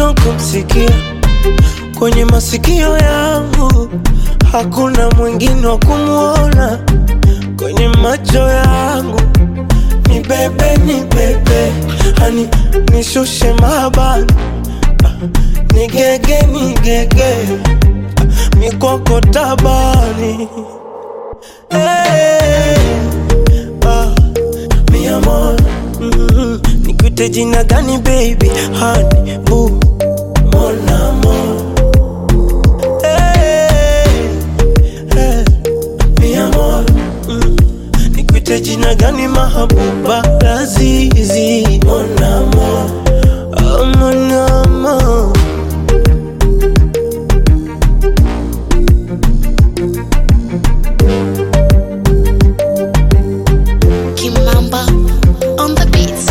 mwingine kumsikia kwenye masikio yangu, hakuna mwingine wa kumwona kwenye macho yangu. Ni bebe, ni bebe, hani nishushe mabani, ni gege, ni gege, mikoko tabani hey, ah, mi amor mm, nikuite jina gani baby, hani bu mon amor hey, hey, mi amor mm, nikuite jina gani mahabuba lazizi mon amor oh, mon amor Kimamba on the beats.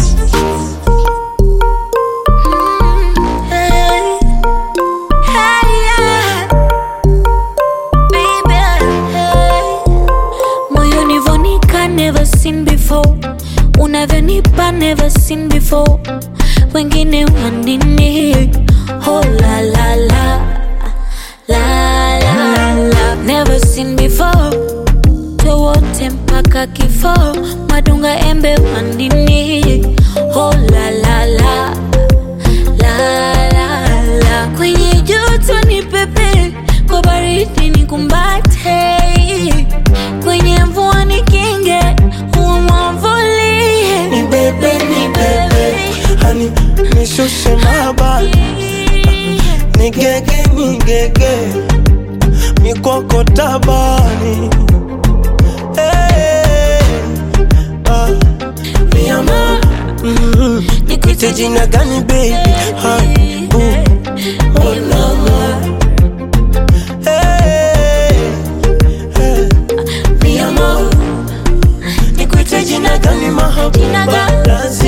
Hey, hey, yeah. Baby, hey. Moyoni vonika never seen before unavyonipa never seen before wengine wanini oh la la la la la la never seen before towote mpaka kifo madunga embe wandini oh la la la la la la kwenye joto ni pepe kwa baridi ni kumbate kwenye mvua ni kinge huwa mwamvulie ni bebe, ni bebe, hani nishushe mabani ni gege, ni gege, mikoko tabani hey, ah, mi amor mm, nikuite jina gani baby, hani bu mon amor hey, hey, mi amor nikuite jina gani Jina mahabuba gani? lazi